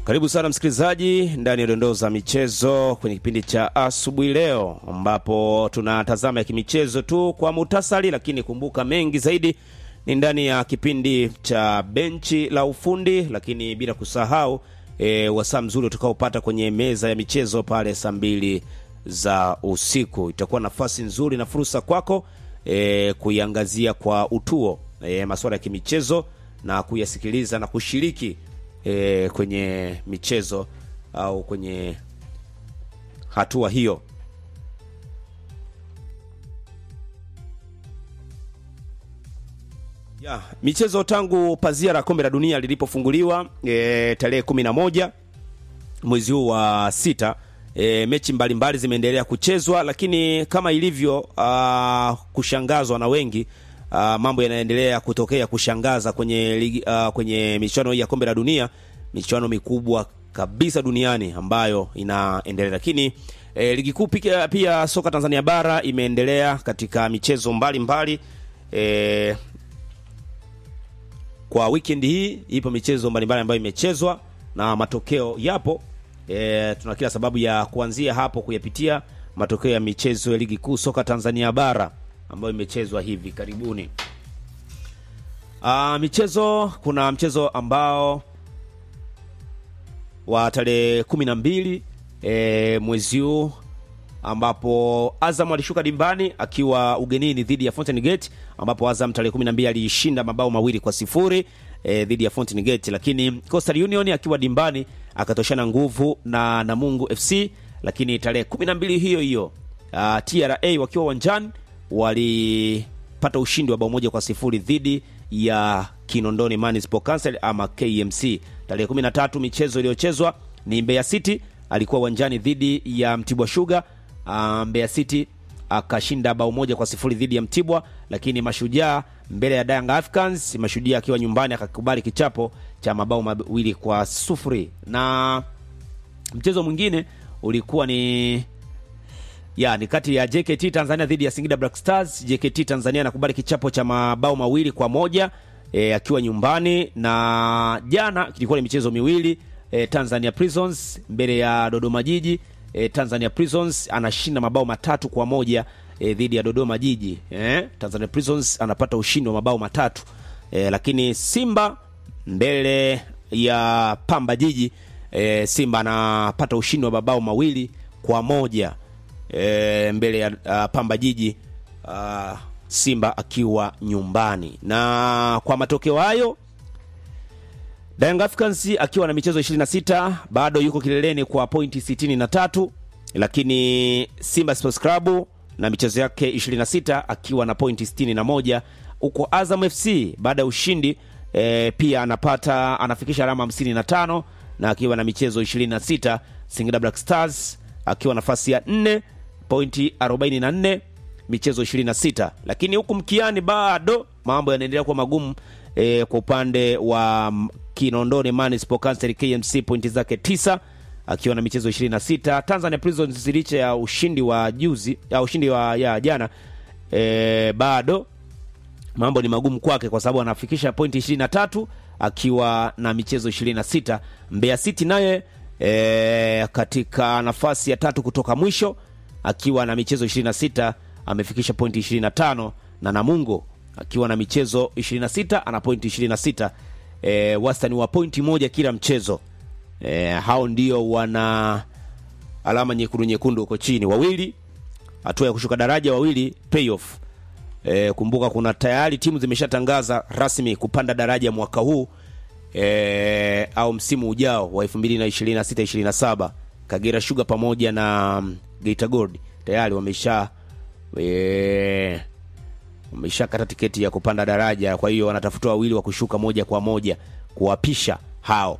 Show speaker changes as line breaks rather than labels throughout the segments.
Karibu sana msikilizaji ndani ya dondoo za michezo kwenye kipindi cha asubuhi leo, ambapo tunatazama ya kimichezo tu kwa muhtasari, lakini kumbuka mengi zaidi ni ndani ya kipindi cha benchi la ufundi, lakini bila kusahau e, wasaa mzuri utakaopata kwenye meza ya michezo pale saa mbili za usiku. Itakuwa nafasi nzuri na fursa kwako e, kuiangazia kwa utuo e, masuala ya kimichezo na kuyasikiliza na kushiriki e, kwenye michezo au kwenye hatua hiyo. Ya, michezo tangu pazia la kombe la dunia lilipofunguliwa e, tarehe kumi na moja mwezi huu wa sita e, mechi mbalimbali zimeendelea kuchezwa, lakini kama ilivyo uh, kushangazwa na wengi uh, mambo yanaendelea kutokea kushangaza kwenye ligi, uh, kwenye michuano hii ya kombe la dunia, michuano mikubwa kabisa duniani ambayo inaendelea, lakini e, ligi kuu pia, pia soka Tanzania bara imeendelea katika michezo mbalimbali mbali. E, kwa weekend hii ipo michezo mbalimbali ambayo imechezwa na matokeo yapo. E, tuna kila sababu ya kuanzia hapo kuyapitia matokeo ya michezo ya ligi kuu soka Tanzania bara ambayo imechezwa hivi karibuni. Aa, michezo kuna mchezo ambao wa tarehe kumi na mbili e, mwezi huu ambapo Azam alishuka dimbani akiwa ugenini dhidi ya Fountain Gate, ambapo Azam tarehe 12 alishinda mabao mawili kwa sifuri e, dhidi ya Fountain Gate, lakini Coastal Union akiwa dimbani akatoshana nguvu na Namungu FC. Lakini tarehe 12 hiyo hiyo uh, TRA wakiwa uwanjani walipata ushindi wa bao moja kwa sifuri dhidi ya Kinondoni Municipal Council ama KMC. Tarehe 13 michezo iliyochezwa ni Mbeya City alikuwa uwanjani dhidi ya Mtibwa Sugar. Uh, Mbeya City akashinda bao moja kwa sifuri dhidi ya Mtibwa, lakini Mashujaa mbele ya Young Africans, Mashujaa akiwa nyumbani akakubali kichapo cha mabao mawili kwa sufuri. Na mchezo mwingine ulikuwa ni ya ni kati ya JKT Tanzania dhidi ya Singida Black Stars. JKT Tanzania anakubali kichapo cha mabao mawili kwa moja e, akiwa nyumbani, na jana kilikuwa ni michezo miwili e, Tanzania Prisons mbele ya Dodoma Jiji E, Tanzania Prisons anashinda mabao matatu kwa moja e, dhidi ya Dodoma Jiji e, Tanzania Prisons anapata ushindi wa mabao matatu e, lakini Simba mbele ya Pamba Jiji e, Simba anapata ushindi wa mabao mawili kwa moja e, mbele ya uh, Pamba Jiji uh, Simba akiwa nyumbani. Na kwa matokeo hayo Young Africans akiwa na michezo 26 bado yuko kileleni kwa pointi 63, lakini Simba Sports Club na michezo yake 26 akiwa na pointi 61, huko Azam FC baada ya ushindi e, pia anapata anafikisha alama 55 na akiwa na michezo 26. Singida Black Stars akiwa nafasi ya 4 pointi 44, michezo 26, lakini huku mkiani bado mambo yanaendelea kuwa magumu e, kwa upande wa Kinondoni Municipal Council KMC pointi zake tisa akiwa na michezo 26. Tanzania Prisons licha ya ushindi wa juzi ya ushindi wa ya jana e, bado mambo ni magumu kwake kwa sababu anafikisha pointi 23 akiwa na michezo 26. Mbeya City naye e, katika nafasi ya tatu kutoka mwisho akiwa na michezo 26 amefikisha pointi 25 na Namungo akiwa na michezo 26 ana pointi 26. E, wastani wa pointi moja kila mchezo. E, hao ndio wana alama nyekundu nyekundu huko chini, wawili hatua ya kushuka daraja, wawili playoff. E, kumbuka kuna tayari timu zimeshatangaza rasmi kupanda daraja mwaka huu e, au msimu ujao wa 2026 27. Kagera Sugar pamoja na um, Geita Gold tayari wamesha e, wameshakata tiketi ya kupanda daraja. Kwa hiyo wanatafuta wawili wa kushuka moja kwa moja kuwapisha hao.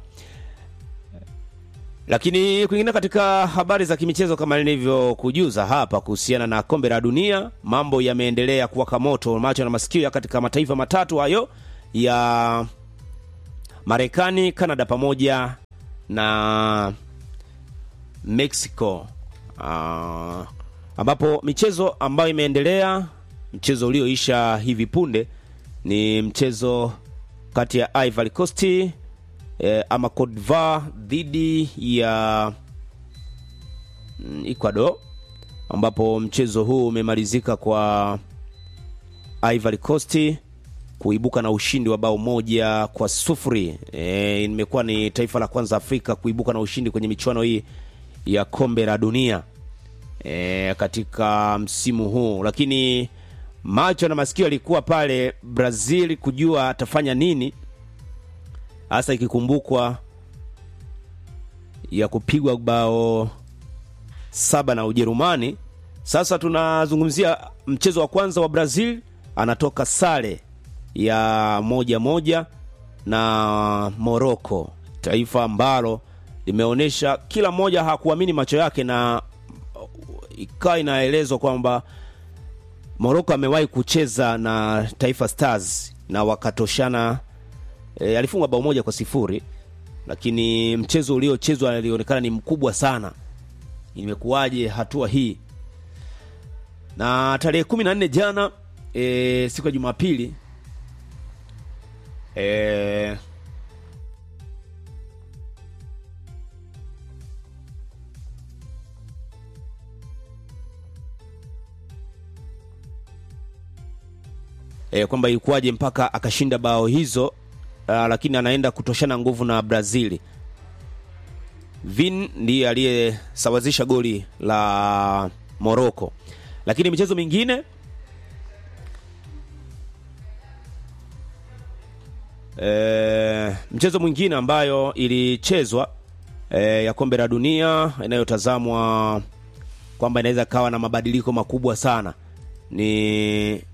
Lakini kwingine katika habari za kimichezo, kama nilivyokujuza hapa kuhusiana na kombe la dunia, mambo yameendelea kuwaka moto, macho na masikio katika mataifa matatu hayo ya Marekani, Canada pamoja na Mexico, uh, ambapo michezo ambayo imeendelea mchezo ulioisha hivi punde ni mchezo kati ya Ivory Coast e, ama Cote d'Ivoire dhidi ya mm, Ecuador ambapo mchezo huu umemalizika kwa Ivory Coast kuibuka na ushindi wa bao moja kwa sufuri. E, imekuwa ni taifa la kwanza Afrika kuibuka na ushindi kwenye michuano hii ya kombe la dunia e, katika msimu huu, lakini macho na masikio yalikuwa pale Brazil kujua atafanya nini hasa ikikumbukwa ya kupigwa bao saba na Ujerumani. Sasa tunazungumzia mchezo wa kwanza wa Brazil, anatoka sare ya moja moja na Morocco, taifa ambalo limeonyesha kila mmoja hakuamini macho yake, na ikawa inaelezwa kwamba Morocco amewahi kucheza na Taifa Stars na wakatoshana. E, alifungwa bao moja kwa sifuri, lakini mchezo uliochezwa alionekana ni mkubwa sana. Imekuwaje hatua hii? Na tarehe kumi na nne jana e, siku ya Jumapili e, e, kwamba ilikuwaje mpaka akashinda bao hizo uh, lakini anaenda kutoshana nguvu na Brazili. Vin ndiye aliyesawazisha goli la Morocco, lakini michezo mingine e, mchezo mwingine ambayo ilichezwa e, ya kombe la dunia inayotazamwa kwamba inaweza kawa na mabadiliko makubwa sana ni